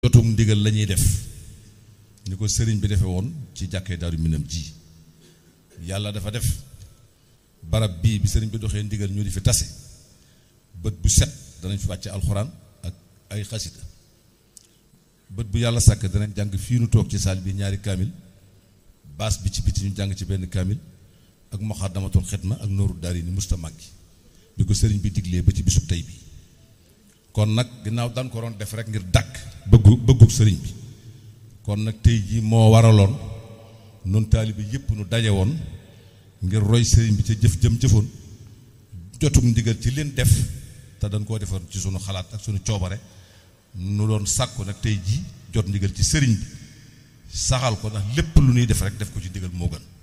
jotum ndigal la ñuy def ni ko sëriñ bi defe woon ci jàkkee daaru minam ji yàlla dafa def barab bii bi sëriñ bi doxee ndigal ñu di fi tase bët bu set danañ fi wàcce alxuraan ak ay xasida bët bu yàlla sàkk danañ jàng fii nu toog ci saal bi ñaari kaamil baas bi ci biti ñu jàng ci benn kaamil ak moxaddamatul xidma ak nooru daari ni musta màggi bi ko sëriñ bi diglee ba ci bisub tey bi kon nag ginnaaw daan ko doon def rek ngir dàkk bëggu bëggu sëriñ bi kon nag tey jii moo waraloon nun taalibe yépp nu daje woon ngir roy sëriñ bi ca jëf jëm jëfoon jotum ndigal ci leen def te dañ koo defoon ci sunu xalaat ak sunu coobare nu doon sàkku nag tey jii jot ndigal ci sëriñ bi saxal ko ndax lépp lu ñuy def rek def ko ci ndigal moo gën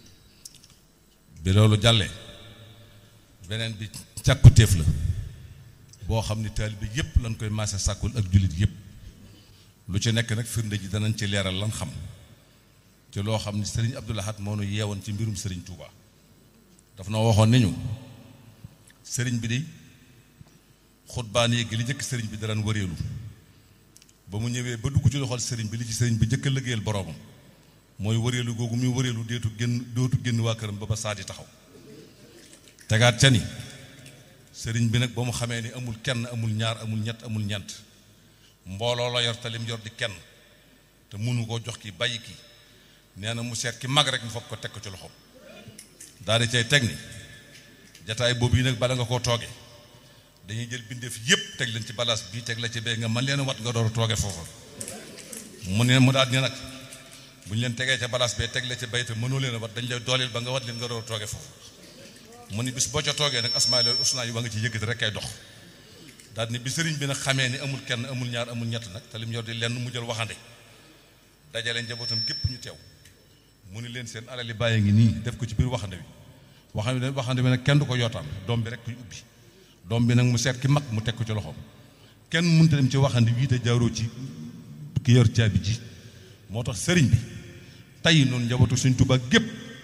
bi loolu jàllee beneen bi càkkutéef la boo xam ni taalibe yépp lañ koy maase sàkkul ak jullit yépp lu ci nekk nag firnde ji danañ ci leeral lan xam ci loo xam ni sëriñ Abdou Lahad moo nu yeewoon ci mbirum sëriñ Touba daf na waxoon ni ñu sëriñ bi di xutbaan yéegi li njëkk sëriñ bi daraan wëreelu ba mu ñëwee ba dugg ci loxol sëriñ bi li ci sëriñ bi njëkk a liggéeyal boroomam mooy wëreelu googu muy wëreelu deetu génn dootu génn waa këram ba ba saa di taxaw tegaat ca ni sëriñ bi nag ba mu xamee ni amul kenn amul ñaar amul ñett amul ñeent mbooloo la yor te lim yor di kenn te mënu koo jox ki bàyyi ki nee na mu seet ki mag rek mu foog ko teg ko ci loxoom daal di cay teg ni jataay boobu yi nag bala nga koo tooge dañuy jël bindeef yépp teg leen ci balaas bii teg la ci bee nga man leen wat nga door a tooge foofa mu ne mu daal ni nag bu ñu leen tegee ca balaas bee teg la ci bay te mënoo leen a wat dañ lay dooleel ba nga wat leen nga door a tooge foofu mu ni bis boo ca toogee nag asmaa loolu usnaa yi ba nga ci yëkkati rek kay dox daal ni bi sëriñ bi nag xamee ni amul kenn amul ñaar amul ñett nag te lim yor di lenn mu jël waxande dajale njabootam gépp ñu teew mu ni leen seen alali bàyyi ngi nii def ko ci biir waxande wi waxande bi waxande bi nag kenn du ko yootaan doom bi rek kuy ubbi doom bi nag mu seet ki mag mu teg ko ci loxoom kenn mënta dem ci waxande wii te jaaroo ci ki yor caabi ji moo tax sëriñ bi tey noonu njabootu suñ Tuubaa gépp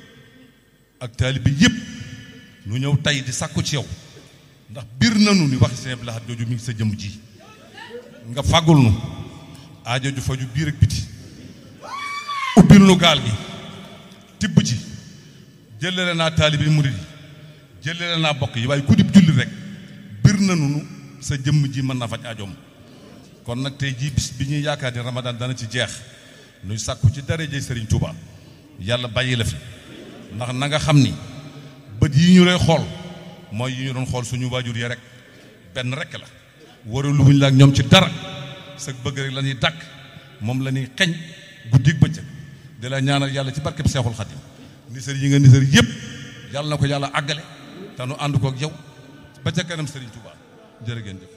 ak taalibe yépp nu ñëw tey di sàkku ci yow ndax biir nanu ni waxi Sëñ Abdou Lahad jooju mi ngi sa jëmm ji nga fàggul nu aajo ju faju biir ak biti ubbil nu gaal gi tibb ci jëlale naa taalibi murid yi jëlale naa bokk yi waaye ku dib julli rek biir nanu nu sa jëmm ji mën na faj aajoom kon nag tey jii bis bi ñuy yaakaar ni Ramadan dana ci jeex nuy sàkku ci darajey Sëriñ Tuuba yàlla bàyyi la fi ndax na nga xam ni bët yi ñu lay xool mooy yi ñu doon xool suñu waajur yi rek benn rek la waralu wuñ la ak ñoom ci dara sa bëgg rek la ñuy dàkk moom la ñuy xeñ guddig bëccëg di la ñaanal yàlla ci barkeb Seexul Xadim nisër yi nga nisër yëpp yàlla na ko yàlla àggale te nu ànd ko ak yow ba ca kanam Serigne Touba jërë ngeen jëf